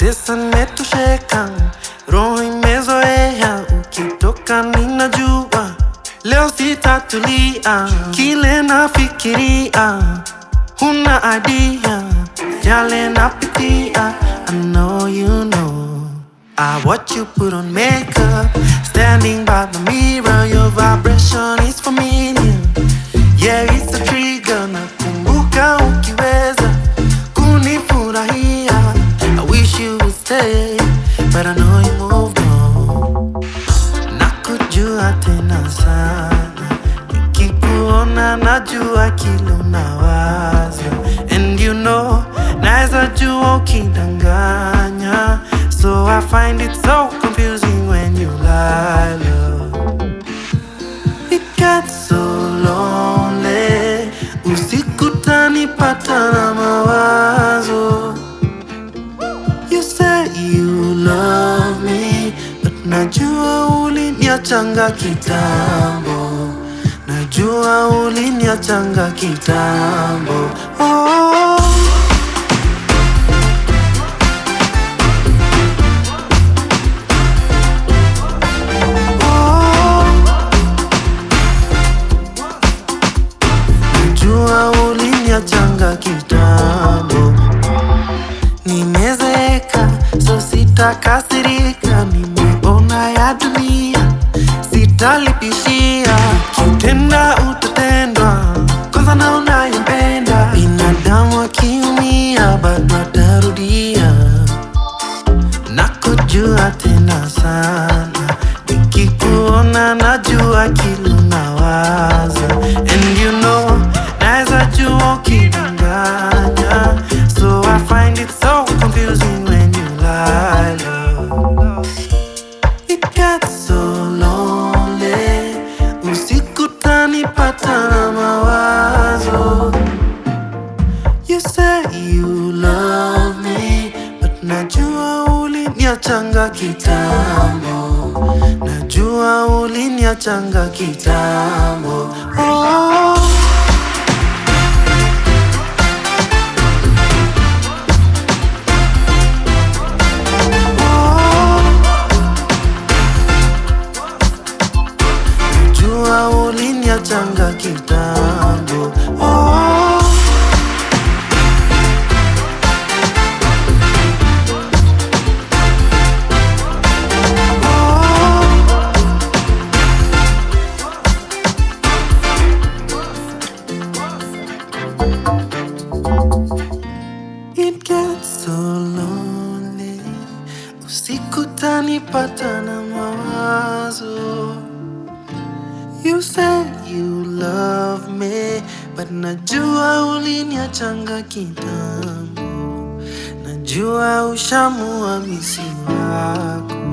kutesa nimetosheka, roho imezoea, ukitoka ninajua leo sitatulia, kile nafikiria huna idea, yale napitia, I know you know. I watch you put on makeup, standing by the mirror, your vibration is familiar. Yeah, it's a trigger, nakumbuka ukiweza kunifurahia. I wish you would stay, but I know you moved on. Nakujua tena sana, nikikuona najua kile unawaza, and you know naweza jua ukidanganya, so I find it so confusing when you lie. Love. It gets so lonely, usiku tanipata na mawazo. You say you love me, but najua uliniachanga kitambo, najua uliniachanga kitambo. Oh. Oh. Najua uliniachanga kitambo, nimezeeka so sitakasirika, nimeona ya dunia sitalipishia, kitenda utatendwa, kwanza na unayempenda. Binadamu akiumia bado atarudia nakujua tena sana, nikikuona najua kile unawaza, and you know naweza jua ukidanganya, so I find it so confusing when you lie. Love. It gets so lonely, usiku tanipata na mawazo You say you love me, but najua uliniachanga kitambo, najua uliniachanga kitambo. Oh. Oh. Najua uliniachanga kitambo. Oh. It gets so lonely, usiku tanipata na mawazo. You say you love me, but najua uliniachanga kitambo, najua ushamua misi wako